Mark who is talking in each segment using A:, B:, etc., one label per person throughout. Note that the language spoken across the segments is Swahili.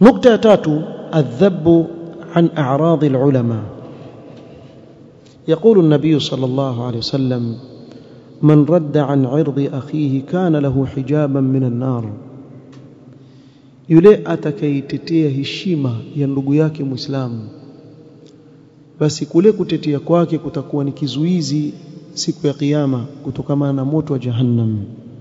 A: نقطة تاتو الذب عن أعراض العلماء يقول النبي صلى الله عليه وسلم من رد عن عرض أخيه كان له حجابا من النار yule atakayetetea heshima ya ndugu yake Muislamu basi kule kutetea kwake kutakuwa ni kizuizi siku ya kiyama kutokana na moto wa jahannam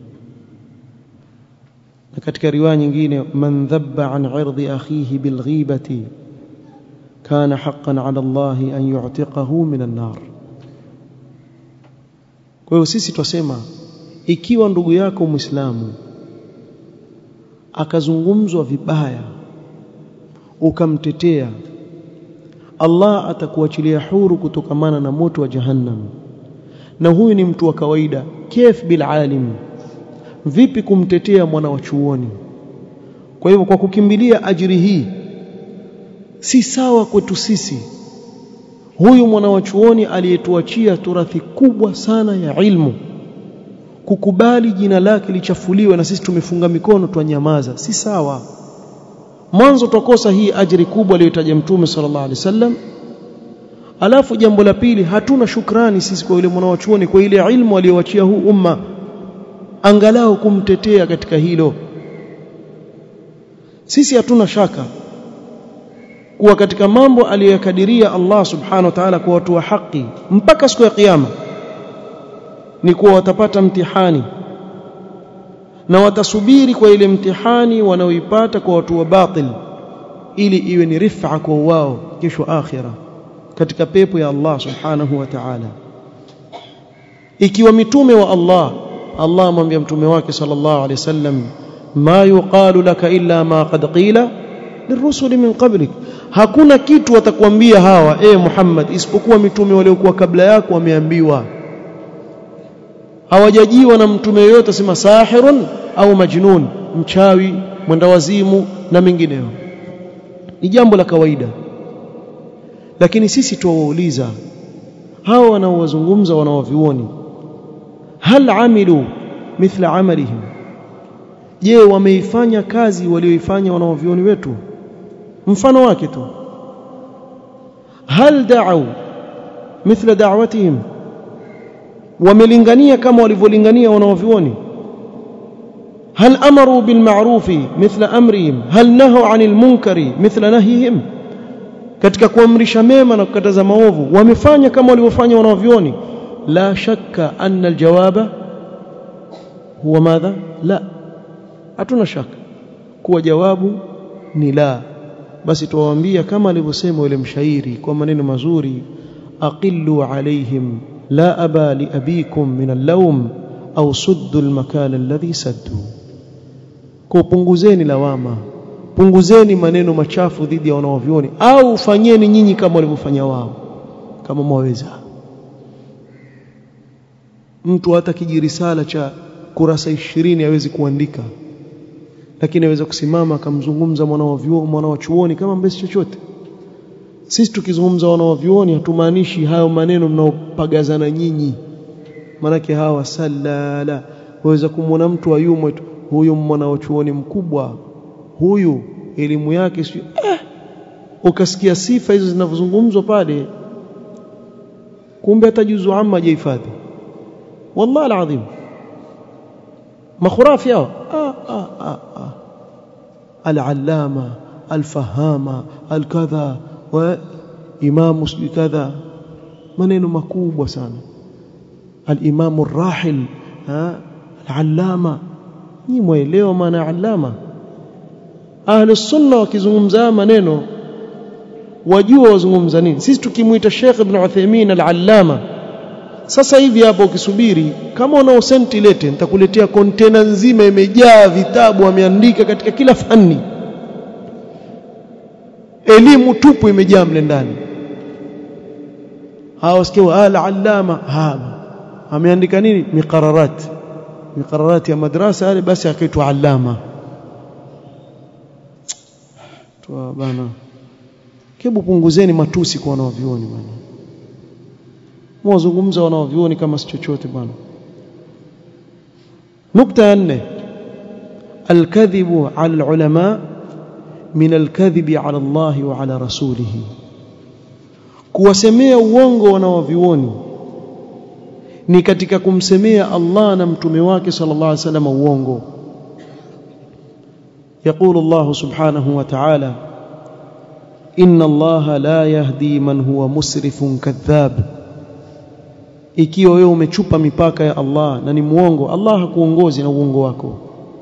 A: na katika riwaya nyingine man dhabba an irdi akhihi bilghibati kana haqqan ala Allah an yu'tiqahu min an-nar kwa hiyo sisi twasema ikiwa ndugu yako Muislamu akazungumzwa vibaya ukamtetea Allah atakuachilia huru kutokamana na moto wa jahannam na huyu ni mtu wa kawaida kif bil alim vipi kumtetea mwana wa chuoni kwa hivyo kwa kukimbilia ajiri hii si sawa kwetu sisi huyu mwana wa chuoni aliyetuachia turathi kubwa sana ya ilmu kukubali jina lake lichafuliwe na sisi tumefunga mikono twanyamaza si sawa mwanzo twakosa hii ajiri kubwa aliyotaja mtume sallallahu alaihi wasallam alafu jambo la pili hatuna shukrani sisi kwa yule mwanachuoni kwa ile ilmu aliyoachia huu umma angalau kumtetea katika hilo sisi hatuna shaka kuwa katika mambo aliyokadiria Allah subhanahu wa ta'ala kwa watu wa haki mpaka siku ya kiyama ni kuwa watapata mtihani na watasubiri kwa ile mtihani wanaoipata kwa watu wa batil ili iwe ni rifa kwa wao kesho akhira katika pepo ya Allah subhanahu wa ta'ala ikiwa mitume wa Allah Allah amwambia mtume wake sallallahu alaihi wasallam ma yuqalu laka illa ma qad qila lirusuli min qablik hakuna kitu watakwambia hawa e Muhammad isipokuwa mitume waliokuwa kabla yako wameambiwa hawajajiwa na mtume yoyote sema sahirun au majnun mchawi mwendawazimu na mengineyo ni jambo la kawaida lakini sisi tuwauliza hawa wanaowazungumza wanaovioni hal amilu mithla amalihim je wameifanya kazi walioifanya wanaovioni wetu mfano wake tu hal da'u mithla da'watihim wamelingania kama walivyolingania wanaovioni هل امروا بالمعروف مثل امرهم هل نهوا عن المنكر مثل نهيهم katika kuamrisha mema na kukataza maovu wamefanya kama walivyofanya wanaovioni la shakka anna aljawaba huwa madha la hatuna shaka kuwa jawabu ni la basi tuwaambia kama alivyosema yule mshairi kwa maneno mazuri aqillu alaihim la aba li abikum min al-lawm au suddu al-makan alladhi saddu kupunguzeni lawama punguzeni maneno machafu dhidi ya wanaovioni au fanyeni nyinyi kama walivyofanya wao kama mwaweza mtu hata kijirisala cha kurasa ishirini hawezi kuandika lakini aweza kusimama akamzungumza mwana wa vyuo mwana wa chuoni kama mbesi chochote sisi tukizungumza wana wa vyuoni hatumaanishi hayo maneno mnaopagazana nyinyi manake hawa salala waweza kumwona mtu ayumwe huyu mwana wa chuoni mkubwa huyu elimu yake si eh, ukasikia sifa hizo zinavyozungumzwa pale kumbe hata juzu amma hajahifadhi wallahi alazim makhurafi hao ah, ah, ah, ah. al-allama al-fahama al-kadha wa imamu kadha maneno makubwa sana al-imamu ar-rahil al-allama ni muelewa maana allama ahli sunna wakizungumza maneno wajua wazungumza nini sisi tukimuita Sheikh Ibn Uthaymeen al-allama sasa hivi hapo ukisubiri kama una senti lete nitakuletea kontena nzima imejaa vitabu ameandika katika kila fani elimu tupu imejaa mle ndani hao sikio al-allama hapa ameandika nini miqararat miqararat ya madrasa yale basi akaitwa allama tu bana kebu punguzeni matusi kwa wanaovioni bwana mwazungumza wanaovioni kama si chochote bwana nukta ya nne alkadhibu ala ulama min alkadhibi ala Allah wa ala rasulihi kuwasemea uongo wanaovioni ni katika kumsemea Allah na mtume wake sallallahu alaihi wasallam uongo يقول الله سبحانه وتعالى إن الله لا يهدي من هو مسرف كذاب ikiwa wewe umechupa mipaka ya Allah na ni muongo Allah hakuongozi na uongo wako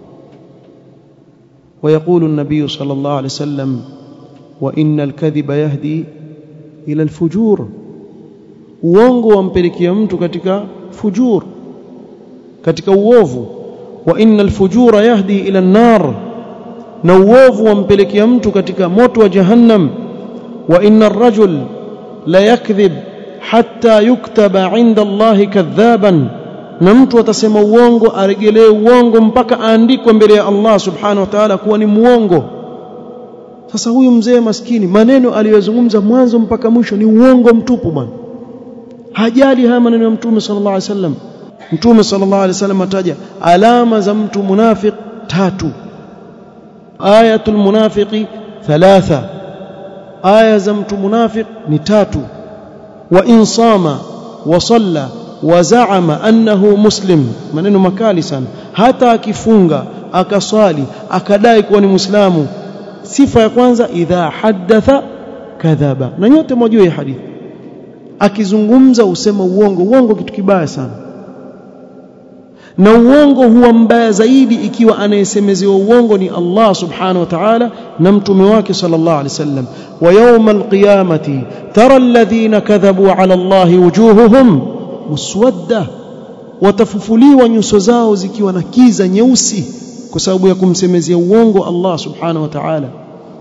A: ويقول النبي صلى الله عليه وسلم وإن الكذب يهدي إلى الفجور uongo wampelekea mtu katika fujur katika uovu wa innal fujura yahdi ila an-nar na uovu wampelekea mtu katika moto wa jahannam wa innar rajul la yakdhib hatta yuktaba inda Allahi kadhaban na mtu atasema uongo aregelee uongo mpaka aandikwe mbele ya Allah subhanahu wa ta'ala kuwa ni muongo sasa huyu mzee maskini maneno aliyozungumza mwanzo mpaka mwisho ni uongo mtupu bwana hajali haya maneno ya mtume sallallahu alaihi wasallam mtume sallallahu alaihi wasallam ataja alama za mtu munafiq tatu ayatul munafiqi thalatha aya za mtu munafiq ni tatu wa in sama wa salla wa zaama annahu muslim maneno makali sana hata akifunga akaswali akadai kuwa ni muislamu sifa ya kwanza idha haddatha kadhaba na nyote mwajua hii hadithi akizungumza usema uongo uongo kitu kibaya sana na uongo huwa mbaya zaidi ikiwa anayesemezewa uongo ni Allah subhanahu wa ta'ala na mtume wake sallallahu alaihi wasallam wa yawm alqiyamati tara alladhina kadhabu ala Allah wujuhuhum muswadda watafufuliwa nyuso zao zikiwa na kiza nyeusi kwa sababu ya kumsemezea uongo Allah subhanahu wa ta'ala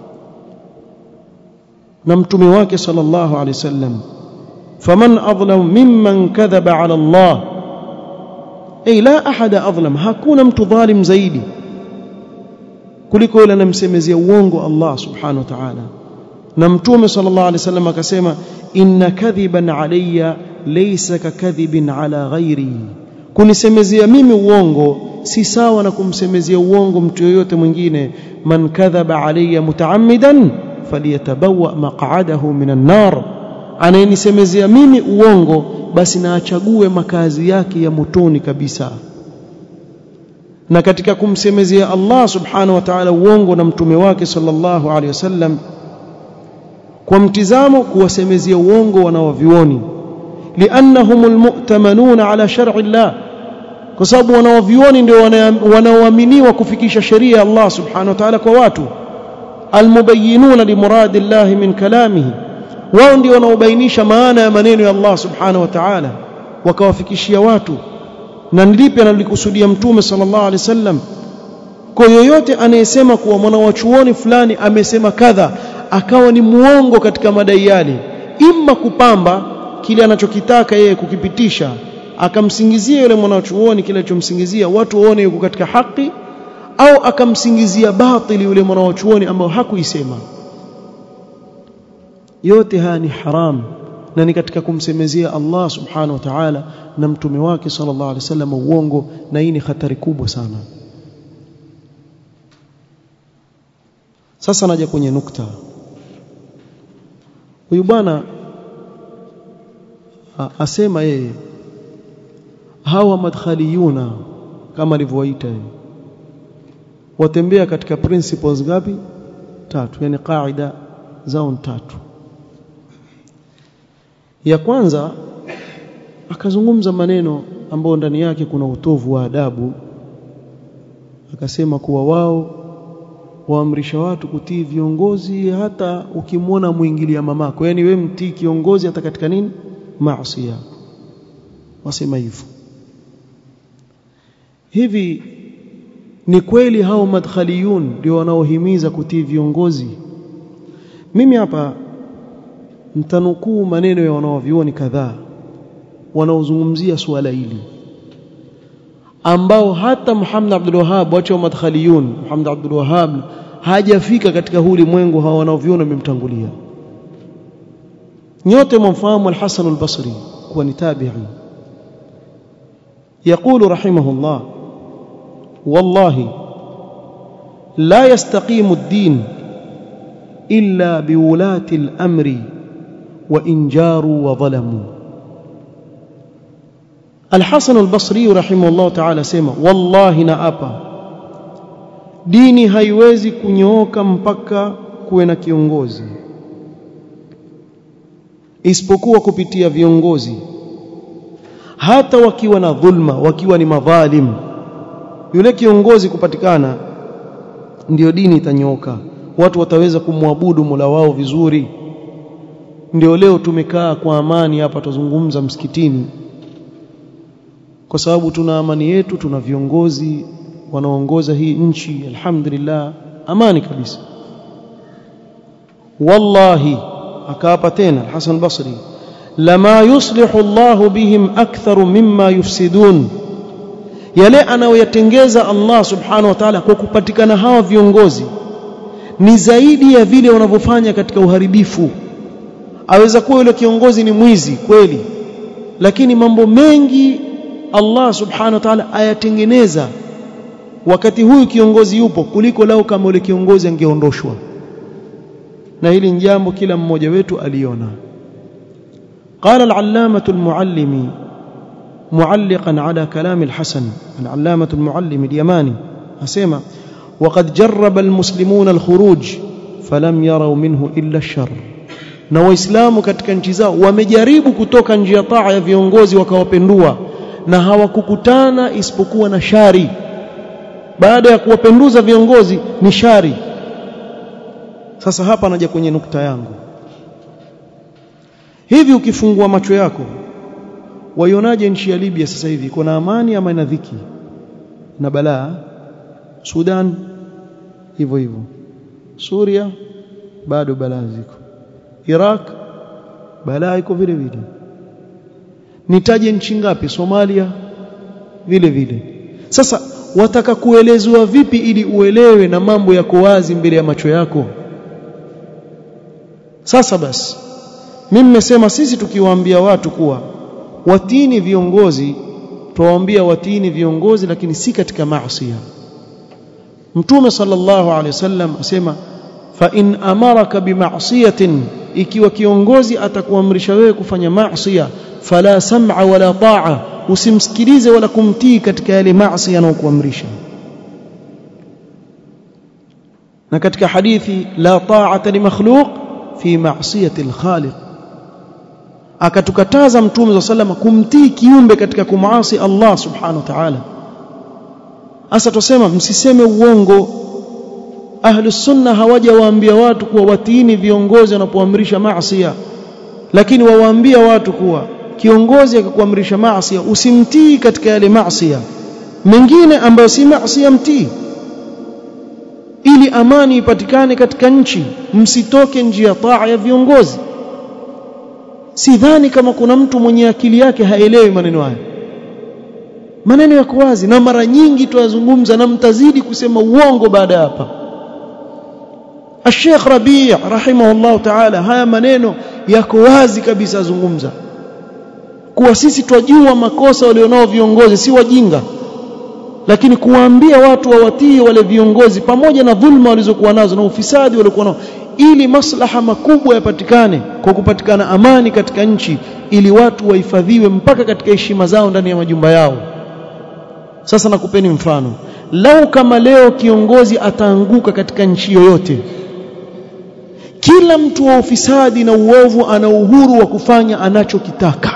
A: na mtume wake sallallahu alaihi wasallam faman adlam mimman kadhaba ala Allah ay la ahada adlam hakuna mtu dhalim zaidi kuliko yule anamsemezea uongo Allah subhanahu wa ta'ala na mtume sallallahu alaihi wasallam akasema inna kadhiban alayya laysa kakadhibin ala ghairi kunisemezea mimi uongo si sawa na kumsemezea uongo mtu yoyote mwingine man kadhaba alayya mutaammidan faliyatabawa maq'adahu minan nar anayenisemezea mimi uongo basi na achague makazi yake ya motoni kabisa na katika kumsemezea Allah subhanahu wa ta'ala uongo na mtume wake sallallahu alaihi wasallam kwa mtizamo kuwasemezea uongo wanaovioni liannahum almu'tamanuna ala shar'i Allah kwa sababu wanaovioni ndio wanaoaminiwa kufikisha sheria ya Allah subhanahu wa ta'ala kwa watu almubayyinuna limuradi Allah min kalamihi wao ndio wanaobainisha maana ya maneno ya Allah subhanahu wa ta'ala wakawafikishia watu na nilipi analikusudia mtume sallallahu alaihi wasallam kwa yoyote anayesema kuwa mwana wa chuoni fulani amesema kadha akawa ni muongo katika madai yale imma kupamba kile anachokitaka yeye kukipitisha akamsingizia yule mwanachuoni kile alichomsingizia watu waone yuko katika haki au akamsingizia batili yule mwanachuoni ambao hakuisema yote haya ni haram na ni katika kumsemezea Allah subhanahu wa ta'ala na mtume wake sallallahu alaihi wasallam uongo na hii ni hatari kubwa sana sasa naja kwenye nukta huyu bwana asema yeye hawa madkhaliyuna kama alivyowaita yeye watembea katika principles ngapi tatu yani qaida zao tatu ya kwanza akazungumza maneno ambayo ndani yake kuna utovu wa adabu akasema kuwa wao waamrisha watu kutii viongozi hata ukimwona muingilia mamako yani we mtii kiongozi hata katika nini maasi wasema hivyo hivi ni kweli hao madkhaliyun ndio wanaohimiza kutii viongozi mimi hapa mtanukuu maneno ya wanaovioni kadhaa wanaozungumzia suala hili ambao hata Muhammad Abdul Wahhab wacha wa madkhaliyun Muhammad Abdul Wahhab hajafika katika huu ulimwengu hawa wanaoviona wamemtangulia nyote mumfahamu al-Hasan al-Basri kuwa ni tabi'i يقول رحمه الله والله لا يستقيم الدين illa biwulati al-amri wa injaru wa dhalamu Al-Hasan al-Basri rahimahullah ta'ala sema wallahi na apa dini haiwezi kunyooka mpaka kuwe na kiongozi isipokuwa kupitia viongozi hata wakiwa na dhulma wakiwa ni madhalim yule kiongozi kupatikana ndiyo dini itanyooka watu wataweza kumwabudu Mola wao vizuri ndio leo tumekaa kwa amani hapa tuzungumza msikitini kwa sababu tuna amani yetu tuna viongozi wanaoongoza hii nchi alhamdulillah amani kabisa wallahi akaapa tena Hasan Basri lama yuslihu Allah bihim aktharu mimma yufsidun yale anayoyatengeza Allah subhanahu wa ta'ala kwa kupatikana hawa viongozi ni zaidi ya vile wanavyofanya katika uharibifu aweza kuwa yule kiongozi ni mwizi kweli lakini mambo mengi Allah subhanahu wa ta'ala ayatengeneza wakati huyu kiongozi yupo kuliko lao kama yule kiongozi angeondoshwa na hili ni jambo kila mmoja wetu aliona قال العلامة المعلمي معلقا على كلام الحسن العلامة المعلم اليماني أسيما وقد جرب المسلمون الخروج فلم يروا منه إلا الشر na waislamu katika nchi zao wamejaribu kutoka njia taa ya viongozi wakawapendua na hawakukutana isipokuwa na shari baada ya kuwapenduza viongozi ni shari sasa hapa naja kwenye nukta yangu hivi ukifungua macho yako waionaje nchi ya Libya sasa hivi iko na amani ama ina dhiki na balaa Sudan hivyo hivyo Suria bado balaa ziko Iraq balaa iko vile vile nitaje nchi ngapi Somalia vile vile sasa wataka kuelezwa vipi ili uelewe na mambo yako wazi mbele ya macho yako sasa basi mimi nimesema sisi tukiwaambia watu kuwa watini viongozi tuwaambia watini viongozi lakini si katika maasi Mtume sallallahu alaihi wasallam asema fa in amaraka bima'siyatin ikiwa kiongozi atakuamrisha wewe kufanya maasi fala sam'a wala ta'a usimsikilize wala kumtii katika yale maasi yanayokuamrisha na katika hadithi la ta'ata li makhluq fi ma'siyati al-khaliq akatukataza mtume wa sallama kumtii kiumbe katika kumaasi Allah subhanahu wa ta'ala hasa tusema msiseme uongo ahli sunna hawajawaambia watu kuwa watiini viongozi wanapoamrisha maasi lakini wawaambia watu kuwa kiongozi akakuamrisha maasi usimtii katika yale maasi mengine ambayo si maasi mtii ili amani ipatikane katika nchi msitoke njia taa ya viongozi sidhani kama kuna mtu mwenye akili yake haelewi maneno haya maneno yako wazi na mara nyingi tuyazungumza na mtazidi kusema uongo baada ya hapa Sheikh Rabi' rahimahullah ta'ala haya maneno yako wazi kabisa azungumza kuwa sisi twajua makosa walionao viongozi si wajinga lakini kuwaambia watu wawatii wale viongozi pamoja na dhulma walizokuwa nazo na ufisadi waliokuwa nao ili maslaha makubwa yapatikane kwa kupatikana amani katika nchi ili watu wahifadhiwe mpaka katika heshima zao ndani ya majumba yao sasa nakupeni mfano lau kama leo kiongozi ataanguka katika nchi yoyote kila mtu wa ufisadi na uovu ana uhuru wa kufanya anachokitaka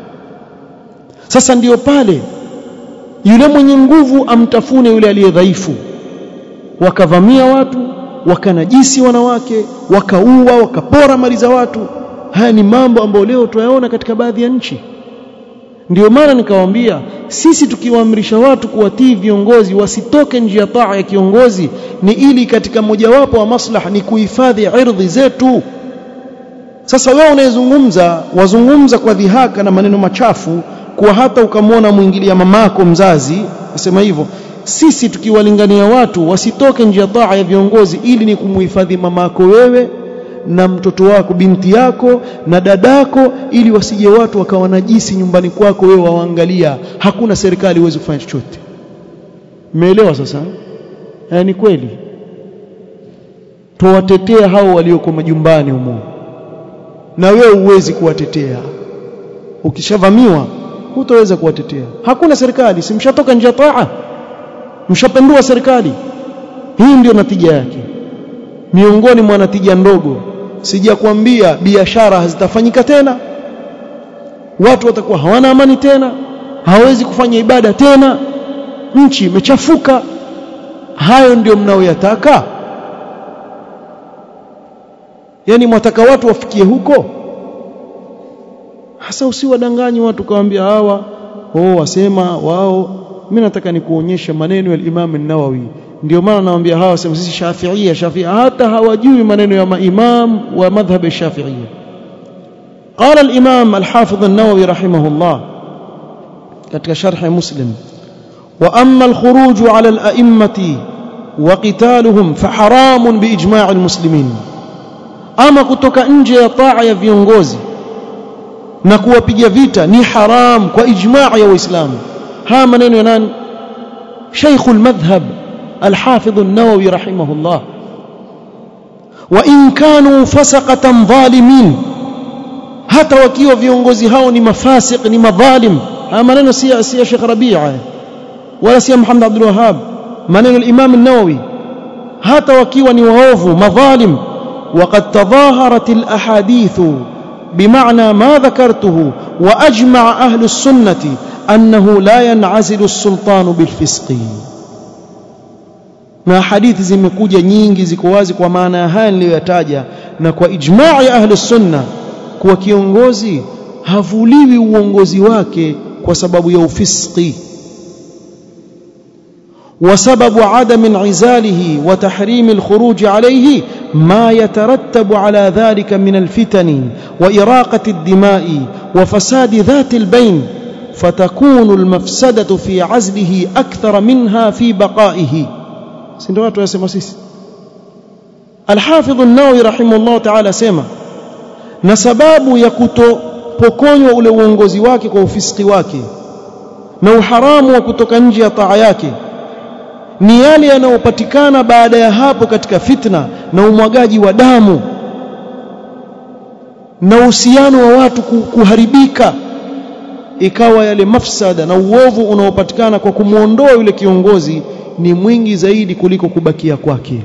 A: sasa ndiyo pale yule mwenye nguvu amtafune yule aliye dhaifu wakavamia watu wakanajisi wanawake wakaua wakapora mali za watu haya ni mambo ambayo leo tunayaona katika baadhi ya nchi ndio maana nikawaambia sisi tukiwaamrisha watu kuwatii viongozi wasitoke njia taa ya kiongozi ni ili katika mojawapo wa maslaha ni kuhifadhi ardhi zetu sasa wewe unayezungumza wazungumza kwa dhihaka na maneno machafu kuwa hata ukamwona mwingilia mamako mzazi asema hivyo sisi tukiwalingania watu wasitoke njia taa ya viongozi ili ni kumhifadhi mamako wewe na mtoto wako binti yako na dadako ili wasije watu wakawa najisi nyumbani kwako wewe waangalia hakuna serikali iweze kufanya chochote umeelewa sasa eh, ni kweli tuwatetea hao walioko majumbani humo na wewe huwezi kuwatetea ukishavamiwa hutaweza kuwatetea hakuna serikali si mshatoka nje ya taa mshapendua serikali hii ndio natija yake miongoni mwa natija ndogo sijakwambia biashara hazitafanyika tena watu watakuwa hawana amani tena hawezi kufanya ibada tena nchi imechafuka hayo ndio mnaoyataka yani mwataka watu wafikie huko hasa usiwadanganyi watu kawaambia hawa oh wasema wao mimi nataka nikuonyesha maneno ya Imam an-Nawawi ndio maana nawaambia hawa sema sisi Shafi'ia Shafi'ia hata hawajui maneno ya maimam wa madhhab Shafi'ia قال الإمام الحافظ النووي رحمه الله katika sharh Muslim وأما الخروج على الأئمة وقتالهم فحرام بإجماع المسلمين أما kutoka nje ya taa ya viongozi na kuwapiga vita ni haram kwa ijmaa ya waislamu haya maneno ya nani شيخ المذهب الحافظ النووي رحمه الله وإن كانوا فسقة ظالمين hata wakiwa viongozi hao ni mafasik ni madhalim haya maneno si si Sheikh Rabi'a wala si Muhammad Abdul Wahhab maneno al-Imam an-Nawawi hata wakiwa ni waovu madhalim وقد تظاهرت الأحاديث بمعنى ما ذكرته وأجمع أهل السنة أنه لا ينعزل السلطان بالفسق na hadithi zimekuja nyingi ziko wazi kwa maana ya haya niliyoyataja na kwa ijmaa ya ahli sunna kuwa kiongozi havuliwi uongozi wake kwa sababu ya ufiski وسبب عدم انعزاله وتحريم الخروج عليه ما يترتب على ذلك من الفتن وإراقة الدماء وفساد ذات البين فتكون المفسدة في عزله أكثر منها في بقائه سندوات يسمى سيس الحافظ النووي رحمه الله تعالى سيما na sababu ya kutopokonywa ule uongozi wake kwa ufisiki wake na uharamu wa kutoka nje ya taa yake ni yale yanayopatikana baada ya hapo katika fitna na umwagaji wa damu na uhusiano wa watu kuharibika ikawa yale mafsada na uovu unaopatikana kwa kumwondoa yule kiongozi ni mwingi zaidi kuliko kubakia kwake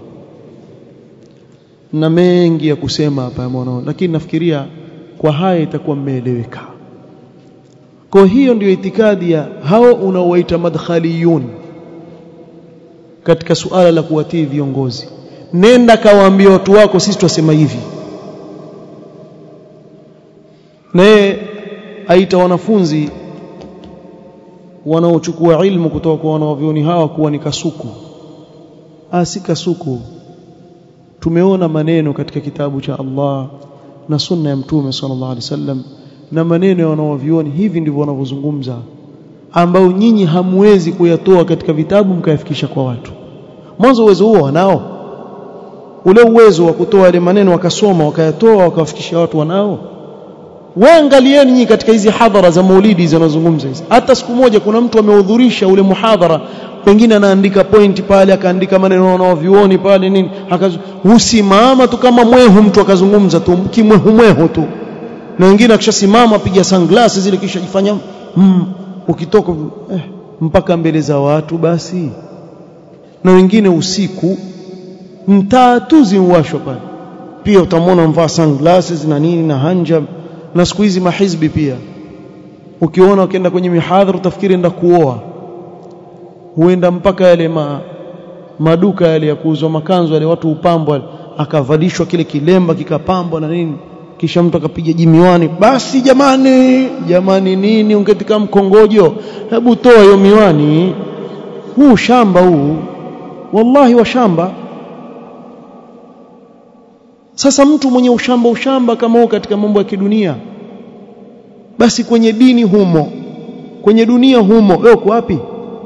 A: na mengi ya kusema hapa mwanao lakini nafikiria kwa haya itakuwa mmeeleweka kwa hiyo ndio itikadi ya hao unaowaita madkhaliyun katika suala la kuwatii viongozi nenda kawaambia watu wako sisi twasema hivi naye aita wanafunzi wanaochukua ilmu kutoka kwa wanavyoni hawa kuwa ni kasuku ah si kasuku tumeona maneno katika kitabu cha Allah na sunna ya mtume sallallahu alaihi wasallam na maneno ya wanaovioni hivi ndivyo wanavyozungumza ambao nyinyi hamwezi kuyatoa katika vitabu mkayafikisha kwa watu mwanzo uwezo huo wanao ule uwezo wa kutoa yale maneno wakasoma wakayatoa wakawafikishia watu wanao waangalieni nyinyi katika hizi hadhara za maulidi zinazozungumza hizi hata siku moja kuna mtu amehudhurisha ule muhadhara pengine anaandika point pale akaandika maneno wanaovioni pale nini husimama tu kama mwehu mtu akazungumza tu kimwehu mwehu tu na wengine akishasimama piga sunglasses zile kisha jifanya mm, ukitoka eh, mpaka mbele za watu basi na wengine usiku mtaa tu ziwashwa pale pia utamwona mvaa sunglasses na nini na hanja na siku hizi mahizbi pia ukiona ukienda kwenye mihadhara utafikiri enda kuoa huenda mpaka yale ma, maduka yale ya kuuzwa makanzu yale watu upambwa akavalishwa kile kilemba kikapambwa na nini kisha mtu akapiga jimiwani basi jamani jamani nini ungetika mkongojo hebu toa hiyo miwani huu shamba huu wallahi wa shamba sasa mtu mwenye ushamba ushamba kama huo katika mambo ya kidunia basi kwenye dini humo kwenye dunia humo wewe uko wapi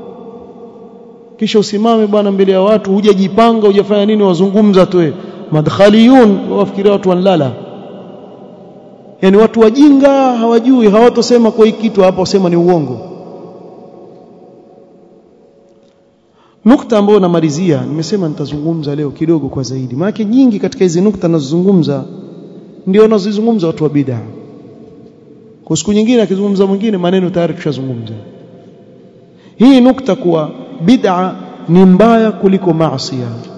A: kisha usimame bwana mbele ya watu hujajipanga hujafanya nini wazungumza tu madkhaliyun wafikiria watu wanlala yani watu wajinga hawajui hawatosema kwa hiki kitu hapo wasema ni uongo nukta ambayo namalizia nimesema nitazungumza leo kidogo kwa zaidi maana nyingi katika hizi nukta nazozungumza ndio wanazozungumza watu wa bid'a kwa siku nyingine akizungumza mwingine maneno tayari tushazungumza hii nukta kuwa bid'a ni mbaya kuliko maasi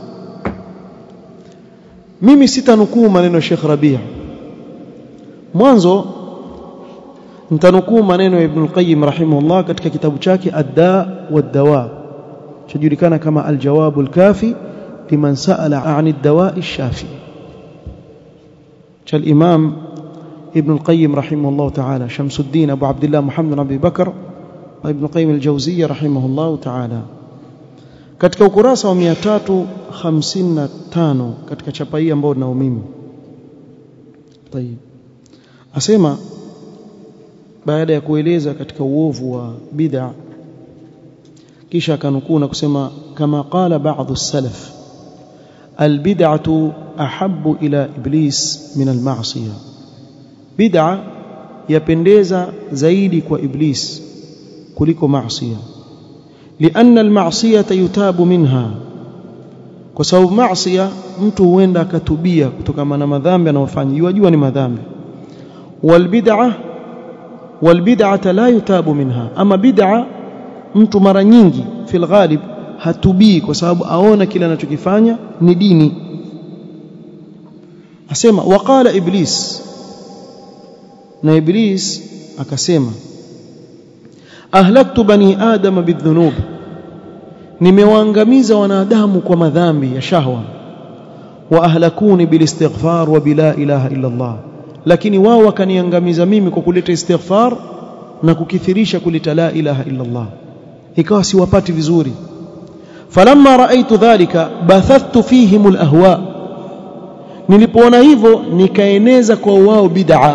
A: mimi sitanukuu maneno ya Sheikh Rabia mwanzo nitanukuu maneno ya Ibn al-Qayyim rahimahullah katika kitabu chake Ad-Da wad-Dawa chajulikana kama Al-Jawab al-Kafi liman sa'ala 'an ad-dawa' ash-shafi cha al-Imam Ibn al-Qayyim rahimahullah ta'ala Shamsuddin Abu Abdullah Muhammad bin Abi Bakr Ibn al-Qayyim al-Jawziyya rahimahullah ta'ala katika ukurasa wa 355 katika chapa hii ambayo ninao mimi طيب asema baada ya kueleza katika uovu wa bid'a kisha akanukuu na kusema kama qala ba'dhu salaf albid'atu ahabbu ila iblis min alma'siyah bid'a yapendeza zaidi kwa iblis kuliko maasiya lianna almasiyata yutabu minha kwa sababu maasiya mtu huenda akatubia kutokana na madhambi anayofanya yajua ni madhambi walbid'a walbid'ata la yutabu minha ama bid'a mtu mara nyingi fil ghalib hatubii kwa sababu aona kile anachokifanya ni dini asema waqala iblis na iblis akasema ahlaktu bani adama bidhunub nimewaangamiza wanadamu kwa madhambi ya shahwa wa ahlakuni bilistighfar wa bila ilaha illa Allah lakini wao wakaniangamiza mimi kwa kuleta istighfar na kukithirisha kuleta la ilaha illa Allah ikawa siwapati vizuri falamma raaitu dhalika bathathtu fihim alahwa nilipoona hivyo nikaeneza kwa wao bid'a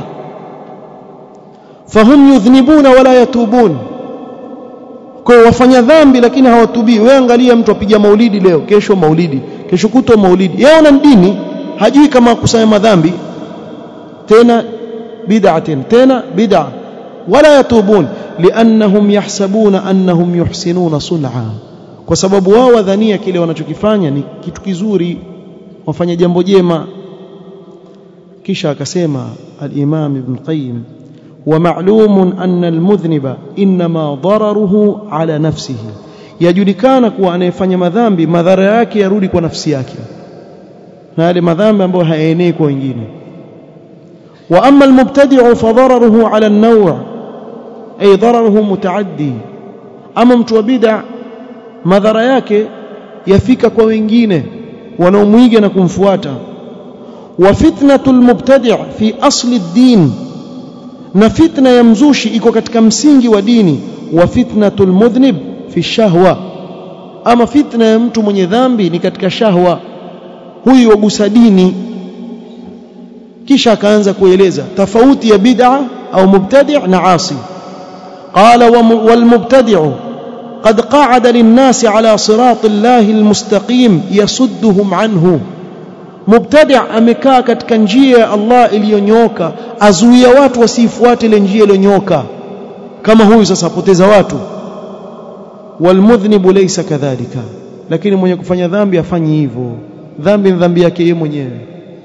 A: fahum yudhnibuna wala yatubun kwa wafanya dhambi lakini hawatubii wewe angalia mtu apiga maulidi leo kesho maulidi kesho kutwa maulidi yeye ana dini hajui kama kusanya madhambi tena bid'a tena bid'a wala yatubun liannahum yahsabuna annahum yuhsinuna sun'a kwa sababu wao wadhania kile wanachokifanya ni kitu kizuri wafanya jambo jema kisha akasema al-Imam Ibn Qayyim ومعلوم أن المذنب إنما ضرره على نفسه yajulikana kuwa anayefanya madhambi madhara yake yarudi kwa nafsi yake na yale madhambi ambayo hayaenei kwa wengine wa amma almubtadi'u fa dararuhu ala an-naw' ay dararuhu mutaaddi ama mtu wa bid'a madhara yake yafika kwa wengine wanaomwiga na kumfuata wa fitnatul mubtadi' fi asli ad-din na fitna ya mzushi iko katika msingi wa dini wa fitnatul mudhnib fi shahwa ama fitna ya mtu mwenye dhambi ni katika shahwa huyu wagusa dini kisha akaanza kueleza tofauti ya bid'a au mubtadi' na asi qala wal mubtadi'u قد قعد للناس على صراط الله المستقيم يصدهم عنه mubtadi' amekaa katika njia ya Allah iliyonyoka azuia watu wasifuate ile njia iliyonyoka kama huyu sasa apoteza watu walmudhnibu laysa kadhalika lakini mwenye kufanya dhambi afanyi hivyo dhambi ni dhambi yake yeye mwenyewe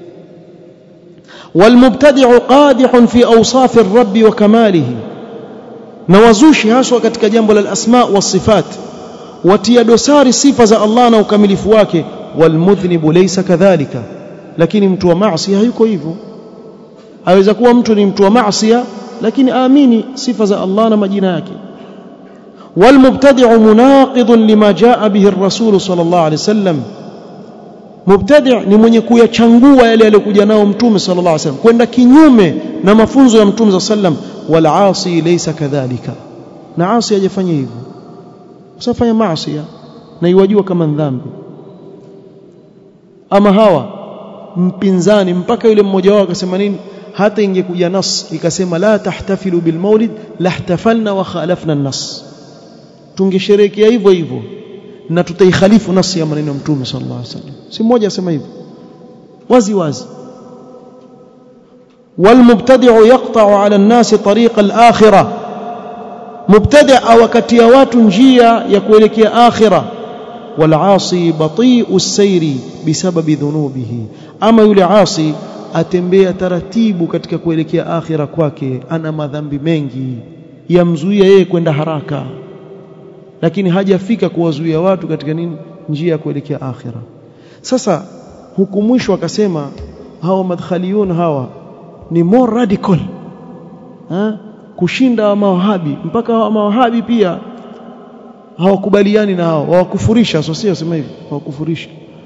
A: walmubtadi'u qadihun fi awsaf ar-rabb wa kamalihi na wazushi haswa katika jambo la asma wa sifat watia dosari sifa za Allah na ukamilifu wake walmudhnibu laysa kadhalika lakini mtu wa maasi hayuko hivyo aweza kuwa mtu ni mtu wa maasi lakini aamini sifa za Allah na majina yake walmubtadi'u munaqidun lima jaa bihi ar-rasul sallallahu alayhi wasallam mubtadi' ni mwenye kuyachangua yale aliyokuja nao mtume sallallahu alayhi wasallam kwenda kinyume na mafunzo ya mtume sallam wal asi laysa kadhalika na asi hajafanya hivyo usafanya maasi na iwajua kama dhambi ama hawa mpinzani mpaka yule mmoja wao akasema nini hata ingekuja nas ikasema la tahtafilu bil maulid lahtafalna wa khalafna an-nas tungesherehekea hivyo hivyo na tutaikhalifu nasi ya maneno ya mtume sallallahu alaihi wasallam si mmoja asema hivyo wazi wazi والمبتدع يقطع على الناس طريق الآخرة مبتدع وكتيا watu njia ya kuelekea akhirah والعاصي بطيء السير بسبب ذنوبه ama yule asi atembea taratibu katika kuelekea akhira kwake ana madhambi mengi yamzuia yeye kwenda haraka lakini hajafika kuwazuia watu katika nini njia ya kuelekea akhira sasa huku mwisho akasema hawa madkhaliyun hawa ni more radical ha? kushinda mawahabi mpaka hawa mawahabi pia hawakubaliani na hao hawakufurisha sio sio sema hivi hawakufurisha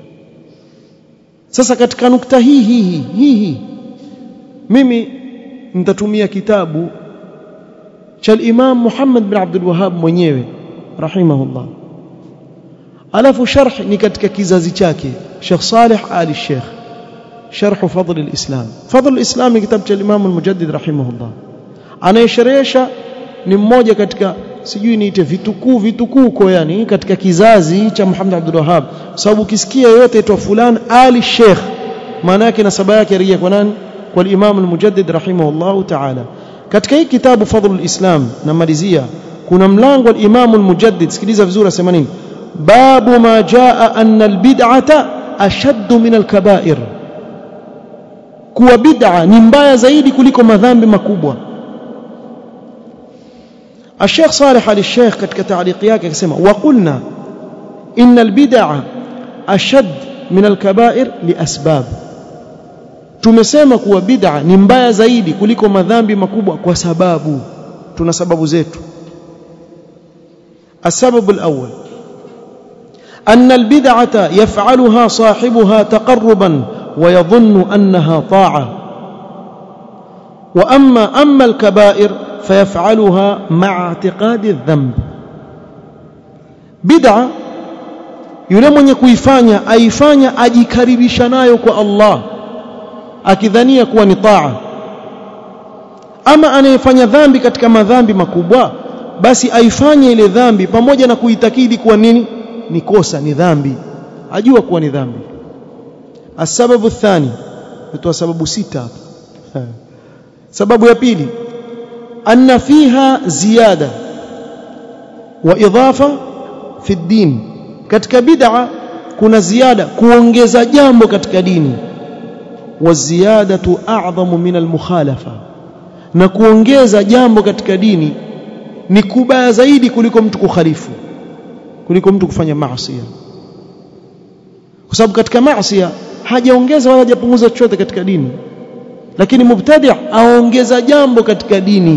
A: sasa katika nukta hii hii hii hii mimi nitatumia kitabu cha Imam Muhammad bin Abdul Wahhab mwenyewe rahimahullah alafu sharh ni katika kizazi chake Sheikh Saleh Ali Sheikh sharh fadl al-Islam fadl al-Islam ni kitabu cha Imam al-Mujaddid rahimahullah anayesherehesha ni mmoja katika sijui niite vitukuu vitukuko yani katika kizazi cha Muhammad Abdul Wahhab sababu ukisikia yote aitwa fulan Ali Sheikh maana yake nasaba yake rejea kwa nani kwa Imam al-Mujaddid rahimahullah ta'ala katika hii kitabu Fadhlul Islam namalizia kuna mlango wa Imam al-Mujaddid sikiliza vizuri asema nini babu ma jaa anna al-bid'ata ashadd min al-kaba'ir kuwa bid'a ni mbaya zaidi kuliko madhambi makubwa الشيخ صالح علي الشيخ katika تعليق yake akisema وقلنا ان البدع اشد من الكبائر لاسباب tumesema kuwa bid'a ni mbaya zaidi kuliko madhambi makubwa kwa sababu tuna sababu zetu السبب الأول أن البدعة يفعلها صاحبها تقربا ويظن أنها طاعة وأما أما الكبائر فيفعلها مع اعتقاد الذنب بدعة yule mwenye kuifanya aifanya ajikaribisha nayo kwa Allah akidhania kuwa ni taa ama anayefanya dhambi katika madhambi makubwa basi aifanye ile dhambi pamoja na kuitakidi kuwa nini ni kosa ni dhambi ajua kuwa ni dhambi asababu thani tutoa sababu sita hapa sababu ya pili anna fiha ziyada wa idhafa fi din katika bid'a kuna ziada kuongeza jambo katika dini wa ziyadatu a'zamu min al-mukhalafa na kuongeza jambo katika dini ni kubaya zaidi kuliko mtu kukhalifu kuliko mtu kufanya maasi kwa sababu katika maasi hajaongeza wala hajapunguza chochote katika dini lakini mubtadi' aongeza jambo katika dini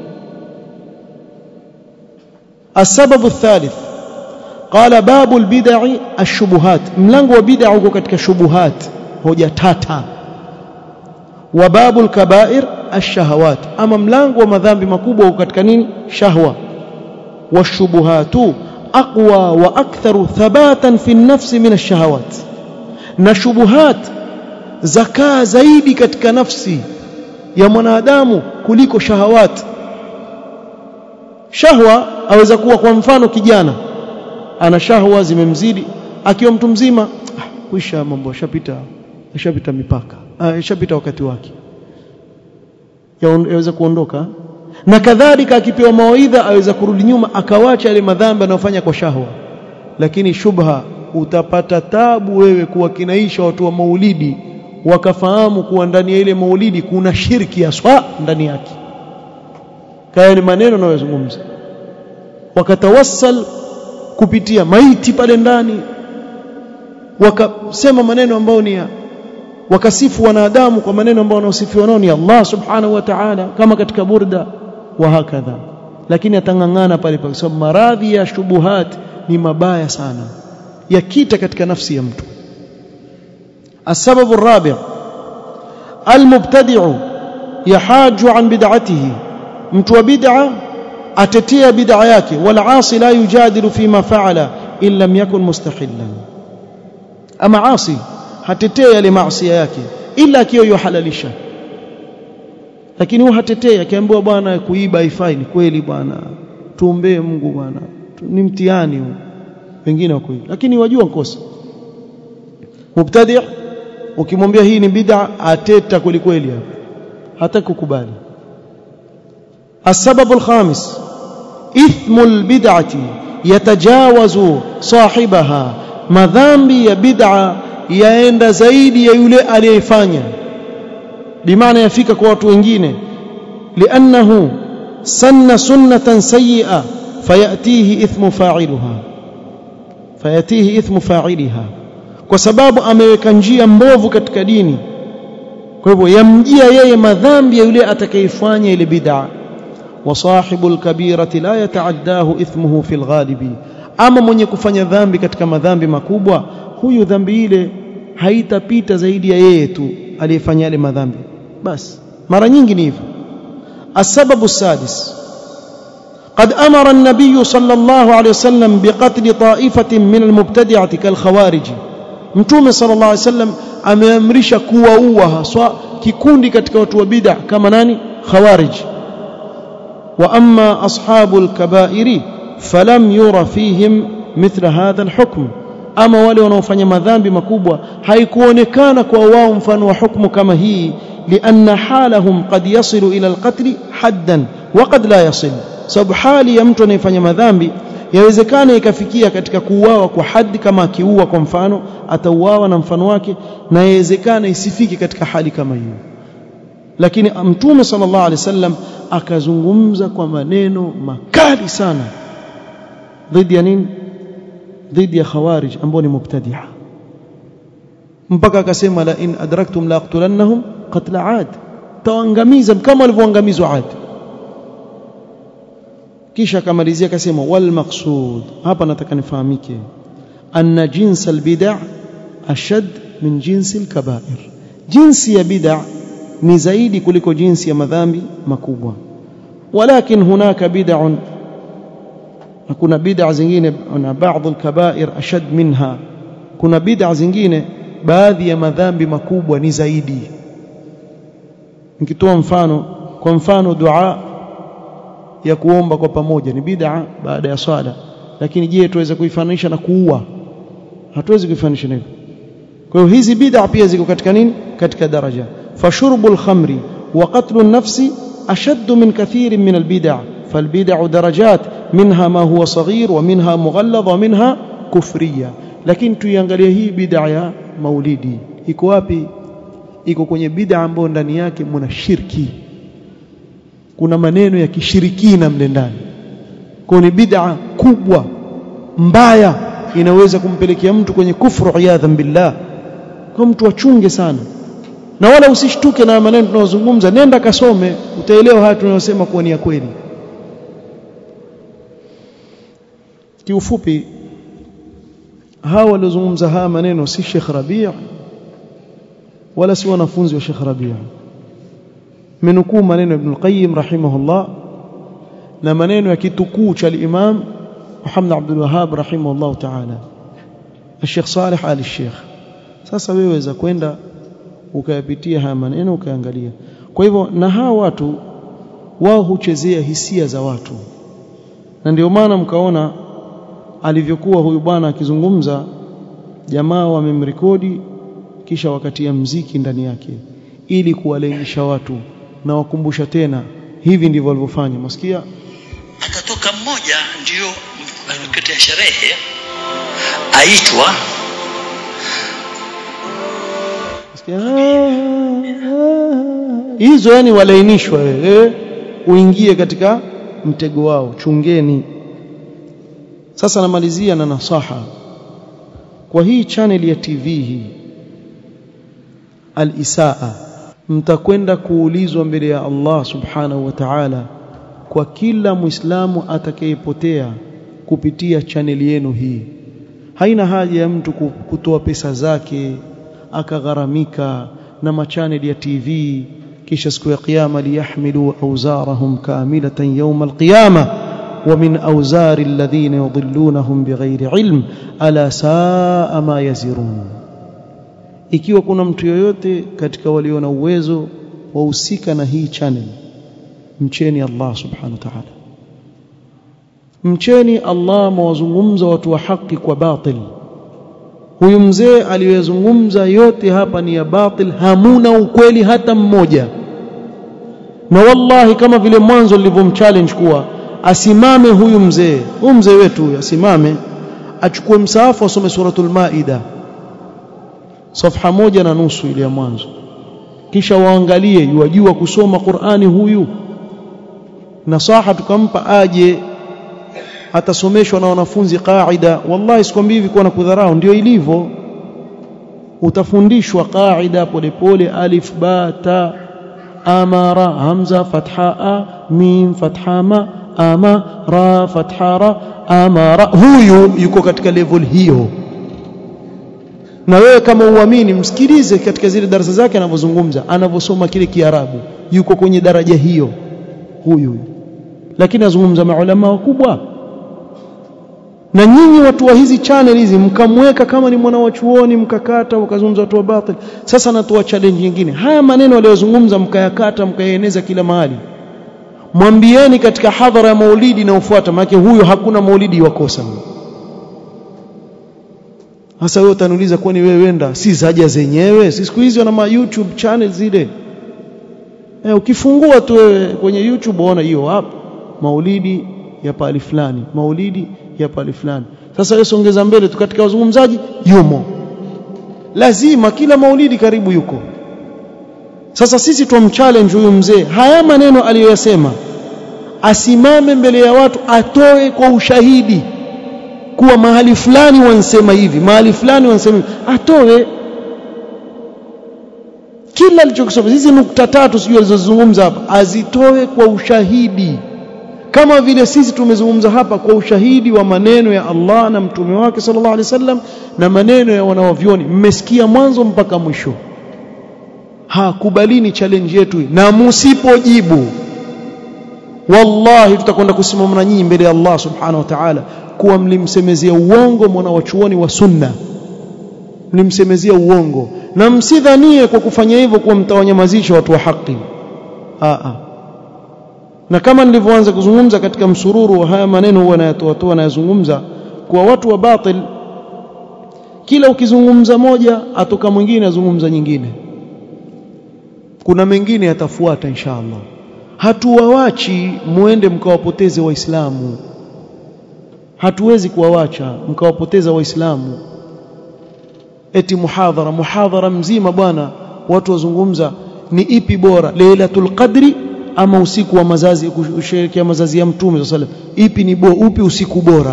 A: السبب الثالث قال باب البدع الشبهات ملango wa bid'a uko katika shubuhat hoja tata wa babu alkabair ashahawat ama mlango wa madhambi makubwa uko katika nini shahwa washubuhatu aqwa wa aktharu thabatan fi an-nafs min ash-shahawat na shubuhat zakaa zaidi katika nafsi ya mwanadamu kuliko shahawat shahwa aweza kuwa kwa mfano kijana ana shahwa zimemzidi akiwa mtu mzima ah, kuisha mambo shapita shapita mipaka ah, shapita wakati wake yaweza kuondoka na kadhalika akipewa mawaidha aweza kurudi nyuma akawacha yale madhambi anayofanya kwa shahwa lakini shubha utapata tabu wewe kuwa kinaisha watu wa maulidi wakafahamu kuwa ndani ya ile maulidi kuna shirki ya swa ndani yake kaya ni maneno anayozungumza wakatawassal kupitia maiti pale ndani wakasema maneno ambayo ni wakasifu wanadamu kwa maneno ambayo wanaosifiwa nao ni Allah subhanahu wa ta'ala kama katika burda wa hakadha lakini atangangana pale kwa sababu maradhi ya shubuhat ni mabaya sana yakita katika nafsi ya mtu السبب الرابع المبتدع يحاج عن بدعته mtu wa bid'a atetea bid'a yake wal asi la yujadilu fima fa'ala in lam yakun mustahillan ama asi hatetea yale maasi yake ila akiwa yohalalisha lakini huwa hatetea akiambiwa bwana kuiba haifai ni kweli bwana tuombee Mungu bwana ni mtihani huu wengine wako hivi lakini wajua kosa mubtadi' ukimwambia hii ni bid'a ateta kweli kweli hapo hata kukubali السبب الخامس إثم البدعة yatajawazu sahibaha madhambi ya bid'a yaenda zaidi ya yule aliyefanya bimaana yafika kwa watu wengine liannahu sanna sunnatan sayyi'a fayatihi ithmu fa'iluha fayatihi ithmu fa'iliha kwa sababu ameweka njia mbovu katika dini kwa hivyo yamjia yeye madhambi ya yule atakayefanya ile bid'a wa sahibul kabirati la yataaddahu ithmuhu fil ghalibi ama mwenye kufanya dhambi katika madhambi makubwa huyu dhambi ile haitapita zaidi ya yeye tu aliyefanya yale madhambi basi mara nyingi ni hivyo السبب السادس قد أمر النبي صلى الله عليه وسلم بقتل طائفة من المبتدعة كالخوارج mtume sallallahu alaihi wasallam ameamrisha kuwaua haswa kikundi katika watu wa bid'a kama nani khawarij wa amma ashabul kabairi falam yura fihim mithla hadha alhukm ama wale wanaofanya madhambi makubwa haikuonekana kwa wao mfano wa hukumu kama hii lianna halahum qad yasilu ila alqatl haddan wa qad la yasil sababu hali ya mtu anayefanya madhambi yawezekana ikafikia katika kuuawa kwa haddi kama akiua kwa mfano atauawa na mfano wake na yawezekana isifike katika hali kama hiyo lakini mtume sallallahu alaihi wasallam akazungumza kwa maneno makali sana dhidi ya nini dhidi ya khawarij ambao ni mubtadi'a mpaka akasema la in adraktum la aqtulannahum qatla ad taangamiza kama walivyoangamizwa ad kisha akamalizia akasema wal maqsud hapa nataka nifahamike anna jins al bid'a ashad min jins al kaba'ir jinsi ya bid'a ni zaidi kuliko jinsi ya madhambi makubwa walakin hunaka bid'un na kuna bid'a zingine na baadhi al-kaba'ir ashad minha kuna bid'a zingine baadhi ya madhambi makubwa ni zaidi nikitoa mfano kwa mfano dua ya kuomba kwa pamoja ni bid'a baada ya swala lakini je tuweza kuifananisha na kuua hatuwezi kuifanisha hivyo kwa hiyo hizi bid'a pia ziko katika nini katika daraja fashurbul khamri wa qatlu an-nafsi ashaddu min kathirin min al-bid'a فالبدع درجات منها ما هو صغير ومنها مغلظ ومنها كفرية lakini tuiangalie hii bid'a ya maulidi iko wapi iko kwenye bid'a ambayo ndani yake mna shirki kuna maneno ya kishirikina mle ndani kwa ni bid'a kubwa mbaya inaweza kumpelekea mtu kwenye kufru iyadhan billah kwa mtu achunge sana na wala usishtuke na maneno tunayozungumza nenda kasome utaelewa haya tunayosema kuwa ni ya kweli kiufupi hawa waliozungumza haya maneno si Sheikh Rabi' wala si wanafunzi wa Sheikh Rabi' menukuu maneno Ibn al-Qayyim rahimahullah na maneno ya kitukuu cha al-Imam Muhammad Abdul Wahhab rahimahullah ta'ala Sheikh Saleh Ali Sheikh sasa wewe weza kwenda ukayapitia haya maneno ukaangalia kwa hivyo na hawa watu wao huchezea hisia za watu na ndio maana mkaona alivyokuwa huyu bwana akizungumza jamaa wamemrekodi kisha wakatia mziki ndani yake ili kuwalainisha watu na wakumbusha tena hivi ndivyo walivyofanya msikia
B: akatoka mmoja ndio wakati ya sherehe aitwa
A: hizo yani walainishwa wewe uingie katika mtego wao chungeni sasa namalizia na nasaha kwa hii channel ya TV hii al-Isaa mtakwenda kuulizwa mbele ya Allah subhanahu wa ta'ala kwa kila muislamu atakayepotea kupitia channel yenu hii haina haja ya mtu kutoa pesa zake akagharamika na machaneli ya TV kisha siku ya kiyama liyahmilu awzarahum kamilatan yawm alqiyama ومن أوزار الذين يضلونهم بغير علم ألا ساء ما يزرون ikiwa kuna mtu yoyote katika walio na uwezo wahusika na hii channel mcheni Allah subhanahu wa ta'ala mcheni Allah mawazungumza watu wa haki kwa batil huyu mzee aliyozungumza yote hapa ni ya batil hamuna ukweli hata mmoja na wallahi kama vile mwanzo nilivyomchallenge kuwa asimame huyu mzee huyu mzee wetu huyu asimame achukue msaafu asome suratul maida safha moja na nusu ile ya mwanzo kisha waangalie yuwajua kusoma Qur'ani huyu nasaha tukampa aje atasomeshwa na wanafunzi qaida wallahi sikwambii hivi kwa na kudharau ndio ilivyo utafundishwa qaida polepole alif ba ta amara hamza fatha a mim fatha ma ama ra fatha ra amara huyu yuko katika level hiyo na wewe kama uamini msikilize katika zile darasa zake anavyozungumza anavyosoma kile kiarabu yuko kwenye daraja hiyo huyu lakini azungumza maulama wakubwa na nyinyi watu wa hizi channel hizi mkamweka kama ni mwana wa chuoni mkakata ukazungumza watu wa batil sasa natoa challenge nyingine haya maneno aliyozungumza mkayakata mkayaeneza kila mahali mwambieni katika hadhara ya maulidi inayofuata maana huyo hakuna maulidi wakosa sasa wewe utaniuliza kwani wewe wenda si zaja zenyewe si siku hizi wana ma YouTube channel zile eh ukifungua tu wewe kwenye YouTube unaona hiyo hapo maulidi ya pali fulani maulidi ya pali fulani sasa wewe songeza mbele tu katika wazungumzaji yumo lazima kila maulidi karibu yuko sasa sisi tumchallenge huyu mzee haya maneno aliyoyasema asimame mbele ya watu atoe kwa ushahidi kuwa mahali fulani wansema hivi mahali fulani wansema hivi atoe kila alichokisoma hizi nukta tatu sijui alizozungumza hapa azitoe kwa ushahidi kama vile sisi tumezungumza hapa kwa ushahidi wa maneno ya Allah na mtume wake sallallahu alaihi wasallam na maneno ya wanawavyoni mmesikia mwanzo mpaka mwisho hakubalini challenge yetu na msipojibu wallahi tutakwenda kusimama na nyinyi mbele ya Allah subhanahu wa ta'ala kuwa mlimsemezea uongo mwana wa chuoni wa sunna mlimsemezea uongo na msidhanie kwa kufanya hivyo kuwa mtawanyamazisha watu wa haki a na kama nilivyoanza kuzungumza katika msururu wa haya maneno huwa nayatoa toa nayazungumza kwa watu wa batil kila ukizungumza moja atoka mwingine azungumza nyingine kuna mengine yatafuata inshallah hatuwawachi muende mkawapoteze waislamu hatuwezi kuwawacha mkawapoteza waislamu eti muhadhara muhadhara mzima bwana watu wazungumza ni ipi bora lailatul qadri ama usiku wa mazazi kusherehekea mazazi ya mtume sallallahu ipi ni bo, upi usiku bora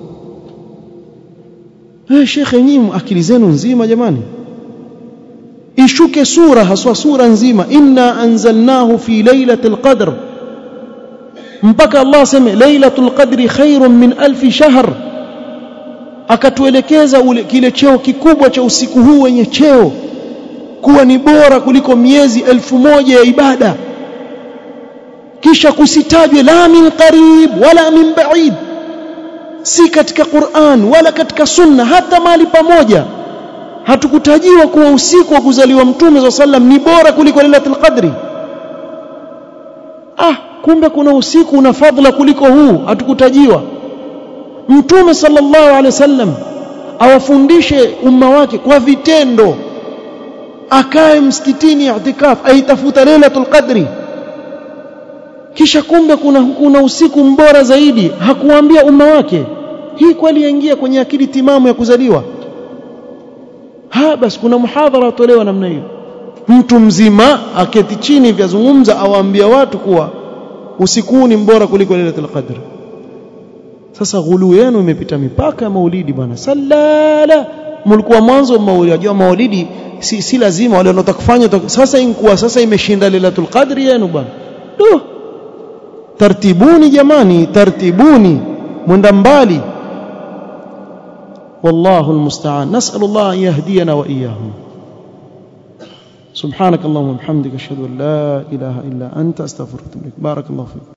A: eh shekhe nyinyi akili zenu nzima jamani ishuke sura haswa sura nzima inna anzalnahu fi lailatul qadr mpaka Allah aseme lailatul qadri khairun min alfi shahr akatuelekeza ule kile cheo kikubwa cha usiku huu wenye cheo kuwa ni bora kuliko miezi elfu moja ya ibada kisha kusitajwe la min qarib wala min ba'id si katika Qur'an wala katika sunna hata mahali pamoja hatukutajiwa kuwa usiku wa kuzaliwa mtume za sallam ni bora kuliko lailatul qadri ah kumbe kuna usiku una fadhila kuliko huu hatukutajiwa mtume sallallahu alaihi wasallam awafundishe umma wake kwa vitendo akae msikitini i'tikaf aitafuta lailatul qadri kisha kumbe kuna, kuna usiku mbora zaidi hakuambia umma wake hii kweli yaingia kwenye akili timamu ya kuzaliwa ha basi kuna muhadhara atolewa namna hiyo mtu mzima aketi chini vyazungumza awaambia watu kuwa usiku huu ni mbora kuliko lailatul qadr sasa ghulu yenu imepita mipaka ya maulidi bwana sallala mlikuwa mwanzo maulidi unajua maulidi si, si lazima wale wanaotaka kufanya sasa inkuwa sasa imeshinda lailatul qadr yenu bwana ndio tartibuni jamani tartibuni mwenda mbali والله المستعان نسأل الله أن يهدينا وإياهم سبحانك اللهم وبحمدك أشهد أن لا إله إلا أنت أستغفرك بارك الله فيك